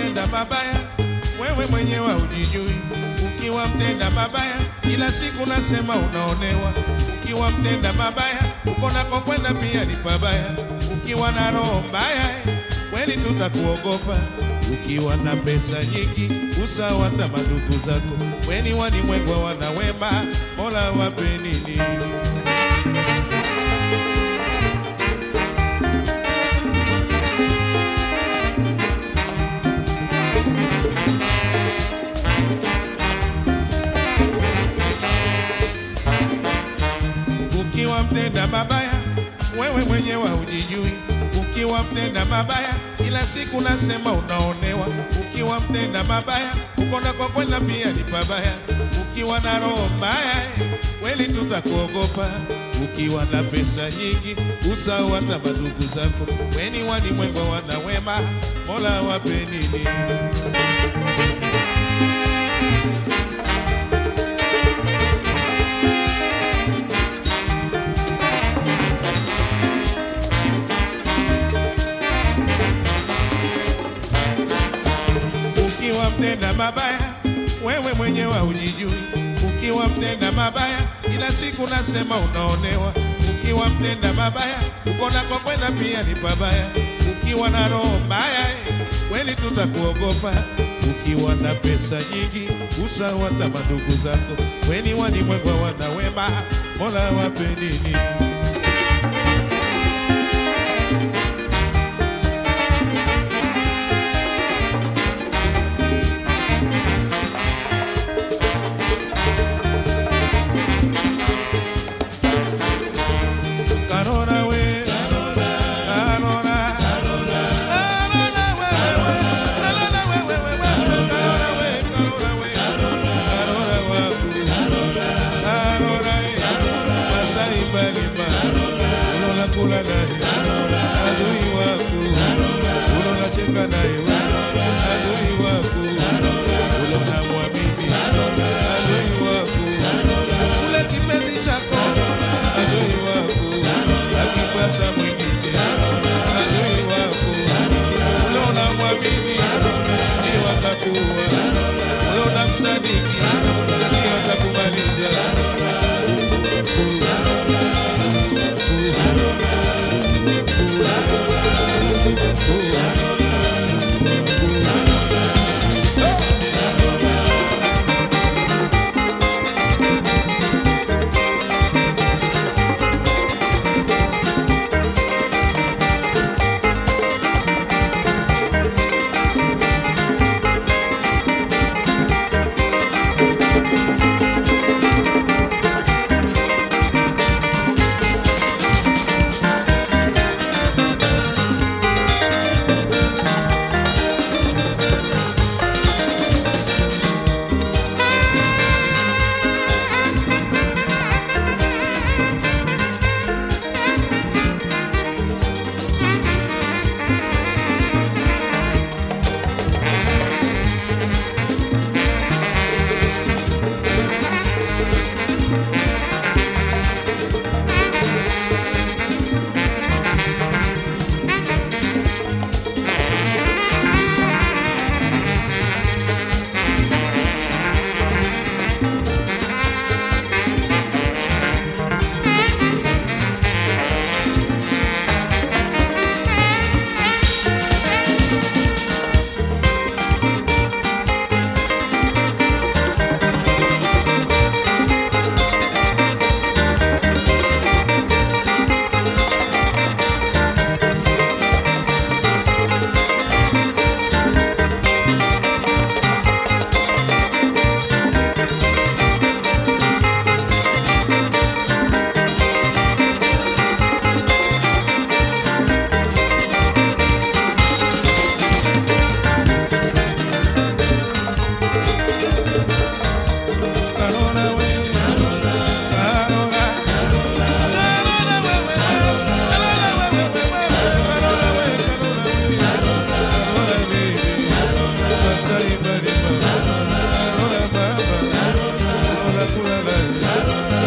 mtenda mabaya, wewe mwenyewe hujijui. Ukiwa mtenda mabaya, kila siku nasema unaonewa. Ukiwa mtenda mabaya, uko nako kwenda pia ni pabaya. Ukiwa na roho mbaya, eh, kweli tutakuogopa. Ukiwa na pesa nyingi, usawa hata madugu zako. Weni walimwengwa wana wema, Mola wape nini? Ukiwa mtenda mabaya, wewe mwenyewe hujijui. Ukiwa mtenda mabaya, kila siku nasema unaonewa. Ukiwa mtenda mabaya, uko nako kwenda pia ni pabaya. Ukiwa na roho mbaya, eh, kweli tutakuogopa. Ukiwa na pesa nyingi, usahau hata madugu zako. Weni walimwengwa wana wema, Mola wape nini? Ukiwa mtenda mabaya, wewe mwenyewe hujijui. Ukiwa mtenda mabaya, kila siku nasema unaonewa. Ukiwa mtenda mabaya, uko nako kwenda pia ni pabaya. Ukiwa na roho mbaya, eh, kweli tutakuogopa. Ukiwa na pesa nyingi, usahau hata madugu zako. Weni walimwengwa wana wema, Mola wape nini? Karora we, Karora, Karora we, we, we, Karora we, we, we, we, Karora we, Karora we, Karora waku, Karora eh, Masai Mbalima, unaona kula naye, adui wako, unaona cheka naye, adui wako, unaona mwamini, adui wako, ule kipenzi chako, adui wako, akipata mwingine, adui wako, unaona mwamini, ni watakuwa, unaona msadiki, ni watakumaliza. Karora